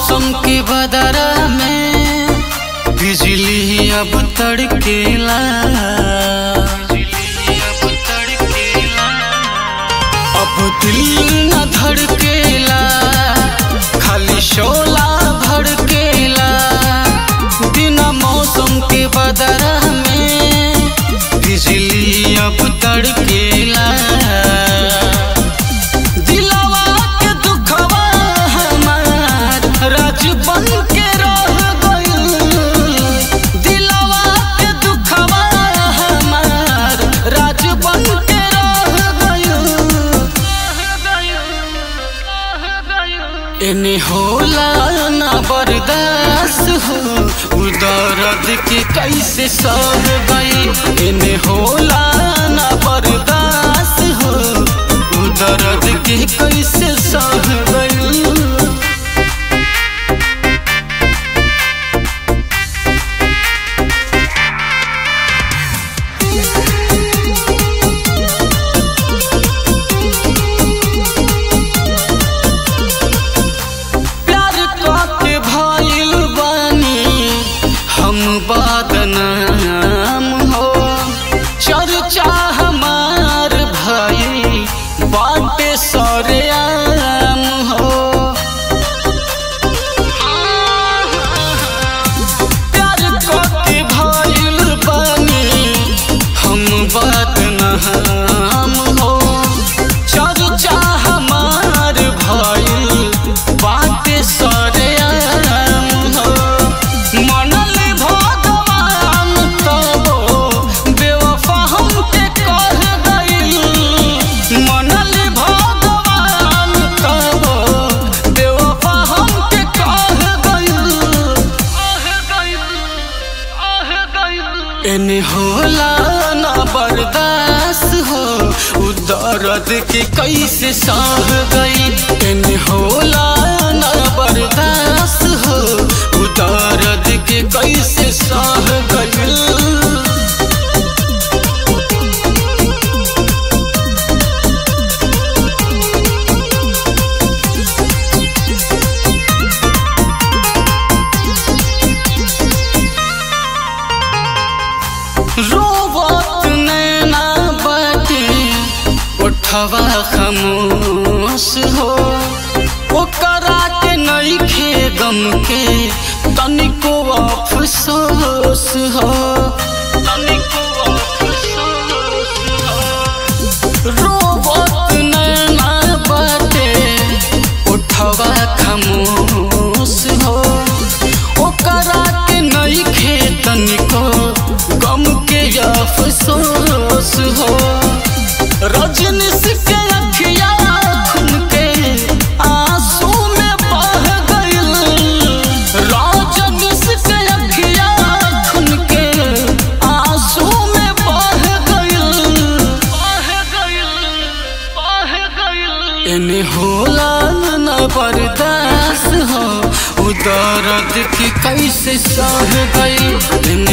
मौसम के बदरा में बिजली अब तड़केला अब दिल न धड़केला खाली शोला भड़केला बिना मौसम के बदरा में बिजली अब तड़केला दिलवा के दुखवा हमार राज बन के रह गइल दिलवा के दुखवा हमार राज बन के रह गइल एने होला ना बर्दाश्त हो उ दर्द के कैसे सह गई एने होला ना बर्दाश्त हो उ दर्द के कैसे सह गई प्यार के भइल बानी हम बदनाम हो चर्चा हमार भइल बाटे सरेआम हो प्यार के भइल बानी हम बदनाम हो चर्चा हमार भइल बाटे सरेआम हो मनल भगवान तबो बेवफा हमके कह गइल मनल भगवान तबो बेवफा हमके कह गइल एने होला ना बर्दाश्त हो उ दर्द के कैसे सह गई एने होला ना बर्दाश्त हो उ दर्द के कैसे सह गई रोवत नैना बाटे उठवा खामोश हो ओकरा के नइखे गम के तनिको अफसोस हो तनिको अफसोस हो रोवत नैना बाटे उठवा खामोश हो ओकरा के नइखे तनिको गम के अफसोस हो रजनीश के अखिया खून के आंसू में बह गइल रजनीश के अखिया खून के आंसू में बह गइल बह गइल बह गइल एने होला न बर्दाश्त हो उ दर्द की कैसे सह गई